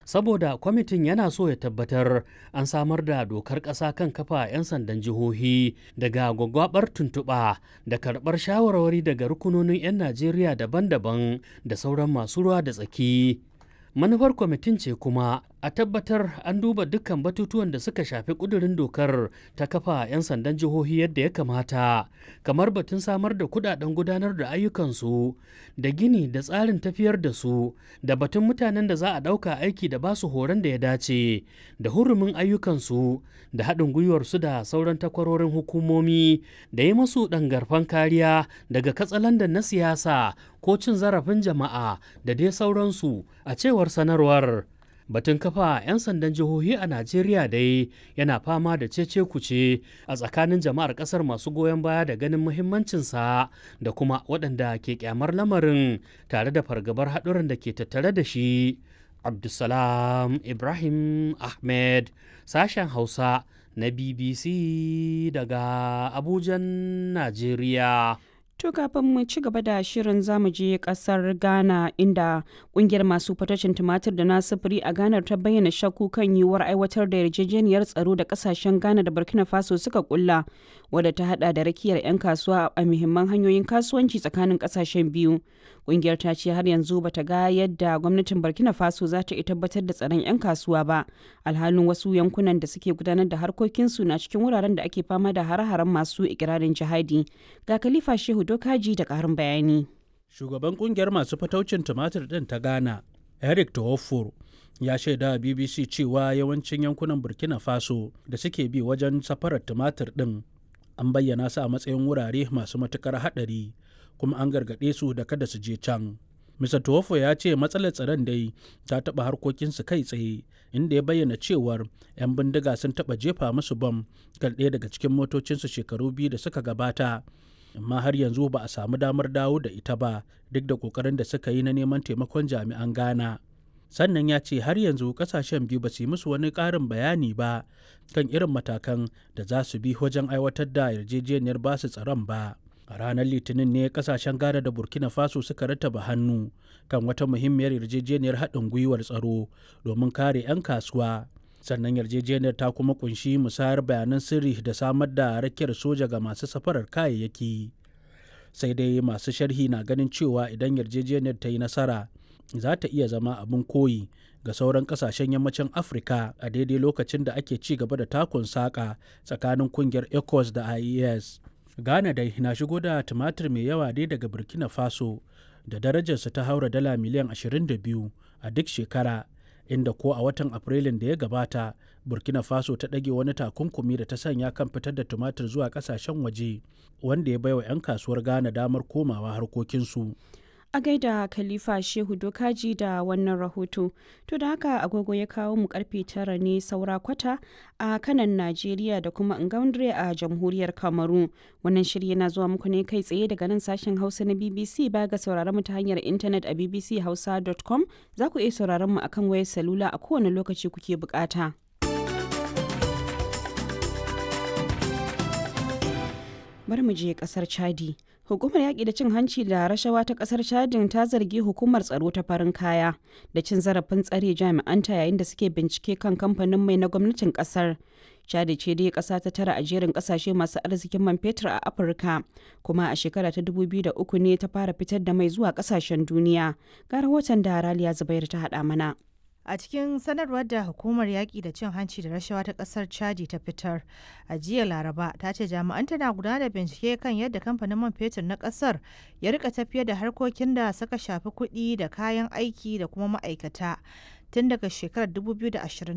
saboda kwamitin yana so ya tabbatar an samar da dokar ƙasa kan kafa 'yan sandan jihohi daga gwagwabar tuntuɓa da karɓar shawarwari daga rukunonin 'yan najeriya daban-daban da sauran masu ruwa da tsaki manufar kwamitin ce kuma a tabbatar an duba dukkan batutuwan da suka shafi kudurin dokar ta kafa 'yan sandan jihohi yadda ya kamata kamar batun samar da kudaden gudanar da ayyukansu da gini da tsarin tafiyar da su da batun mutanen da za a ɗauka aiki da basu horon da ya dace da hurumin ayyukansu da haɗin gwiwarsu da sauran takwarorin hukumomi da yi masu ɗangarfan kariya daga katsalandan na siyasa ko cin zarafin jama'a da dai sauransu a cewar sanarwar batun kafa 'yan sandan jihohi a najeriya dai yana fama da cece kuce a tsakanin jama'ar kasar masu goyon baya da ganin muhimmancinsa da kuma waɗanda ke kyamar lamarin tare da fargabar haɗuran da ke tattare da shi abdulsalam ibrahim ahmed sashen hausa na bbc daga abujan najeriya To kafin mu ci gaba da shirin zamu je kasar Ghana inda kungiyar masu fatacin tumatir da na sufuri a Ghana ta bayyana shakku kan yiwuwar aiwatar da yarjejeniyar tsaro da kasashen Ghana da Burkina Faso suka kulla wadda ta hada da rakiyar 'yan kasuwa a muhimman hanyoyin kasuwanci tsakanin kasashen biyu. Kungiyar ta ce har yanzu bata ga yadda gwamnatin Burkina Faso za ta tabbatar da tsaron 'yan kasuwa ba. Alhalin wasu yankunan da suke gudanar da harkokinsu na cikin wuraren da ake fama da hare-haren masu ikirarin jihadi. Ga Khalifa Shehu Dokaji da ƙarin bayani. Shugaban kungiyar masu fataucin tumatir ɗin ta Ghana, Eric Tawofor, ya shaida a BBC cewa yawancin yankunan Burkina Faso da suke bi wajen safarar tumatir ɗin an bayyana su a matsayin wurare masu matukar haɗari kuma an gargaɗe su da kada su je can. Mr. Tuwofo ya ce matsalar tsaron dai ta taɓa harkokinsu kai tsaye inda ya bayyana cewar 'yan bindiga sun taɓa jefa musu bam kan ɗaya daga cikin motocinsu shekaru biyu da suka gabata amma har yanzu ba a samu damar dawo da ita ba duk da kokarin da suka yi na neman taimakon jami'an ghana sannan ya ce har yanzu kasashen biyu ba su yi musu wani ƙarin bayani ba kan irin matakan da za su bi wajen aiwatar da yarjejeniyar basu tsaron ba a ranar litinin ne kasashen ghana da burkina faso suka rattaba hannu kan wata muhimmiyar yarjejeniyar haɗin gwiwar tsaro domin kare 'yan kasuwa sannan yarjejeniyar ta kuma kunshi musayar bayanan sirri da samar da rakiyar soja ga masu safarar kayayyaki sai dai masu sharhi na ganin cewa idan yarjejeniyar ta yi nasara za ta iya zama abin koyi ga sauran kasashen yammacin afirka a daidai lokacin da ake ci gaba da takun saƙa tsakanin kungiyar ecos da ies ghana dai na shigo da tumatir mai yawa dai daga burkina faso da darajarsa ta haura dala miliyan 22 a duk shekara inda ko a watan afrilun da ya gabata burkina faso ta ɗage wani takunkumi da ta sanya kan fitar da tumatir zuwa ƙasashen waje wanda ya baiwa 'yan kasuwar ghana damar komawa harkokinsu a gaida khalifa shehu dokaji da wannan rahoto to da haka agogo ya kawo mu karfe tara ne saura kwata a kanan najeriya da kuma ngaundre a jamhuriyar kamaru wannan shirya na zuwa muku ne kai tsaye daga nan sashen hausa na bbc ba ga sauraron mu ta hanyar intanet a bbchausa.com za ku iya sauraron mu akan wayar salula a kowane lokaci kuke bukata. bari mu je kasar chadi hukumar yaƙi da cin hanci da rashawa ta kasar chadin ta zargi hukumar tsaro ta farin kaya da cin zarafin tsare jami'anta yayin da suke bincike kan kamfanin mai na gwamnatin kasar chadi ce dai ƙasa ta tara a jerin ƙasashe masu arzikin man fetur a afirka kuma a shekara ta 2003 ne ta fara fitar da mai zuwa ƙasashen duniya ga rahoton da raliya zubair ta haɗa mana a cikin sanarwar da hukumar yaƙi da cin hanci da rashawa ta ƙasar chadi ta fitar a jiya laraba ta ce jami'an tana gudanar da bincike kan yadda kamfanin man fetur na ƙasar ya rika tafiyar da harkokin da suka shafi kuɗi da kayan aiki da kuma ma'aikata tun daga shekarar 2020